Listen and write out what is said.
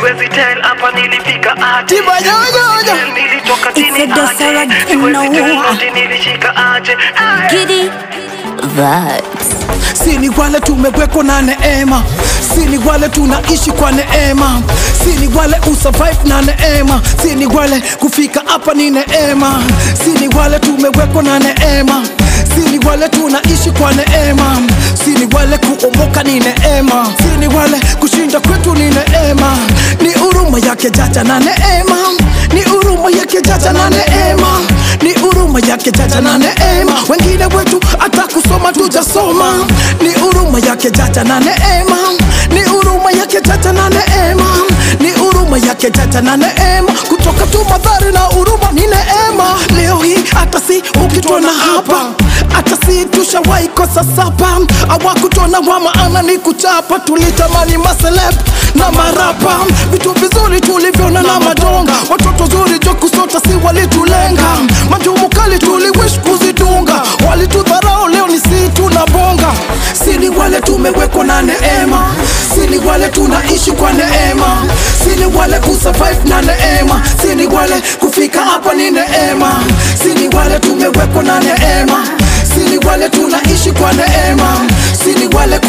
siwezi tell hapa nilifika aje Tiba yoyoyo. Tell nilitoka It's a chini Dosara aje siwezi tell Gino. noti nilishika aje Ay. Giddy vibes. si ni wale tumewekwa na neema si ni wale tunaishi kwa neema si ni wale usurvive na neema si ni wale kufika hapa ni neema si ni wale tumewekwa na neema si ni wale tunaishi kwa neema si ni wale kuomoka ni neema si ni wale kushinda kwetu ni neema ni huruma yake jaja na neema ni huruma yake jaja na neema ni huruma yake jaja na neema wengine wetu hata kusoma tujasoma ni huruma yake jaja na neema ni huruma yake jaja na neema ni huruma yake jaja na neema kutoka tu madhari na huruma ni neema leo hii hata si ukitona hapa hata si tushawahi kosa sapa awakutona wa maana ni kuchapa tulitamani maseleb na marapa vitu vizuri tulivyoona na madonga watoto zuri jo kusota si walitulenga majumu kali tuliwish kuzidunga walitudharau leo ni si tunabonga si ni wale tumewekwa na neema si ni wale tunaishi kwa neema si ni wale kusurvive na neema si ni wale kufika hapa ni neema si ni wale tumewekwa na neema si ni wale tunaishi kwa neema si ni wale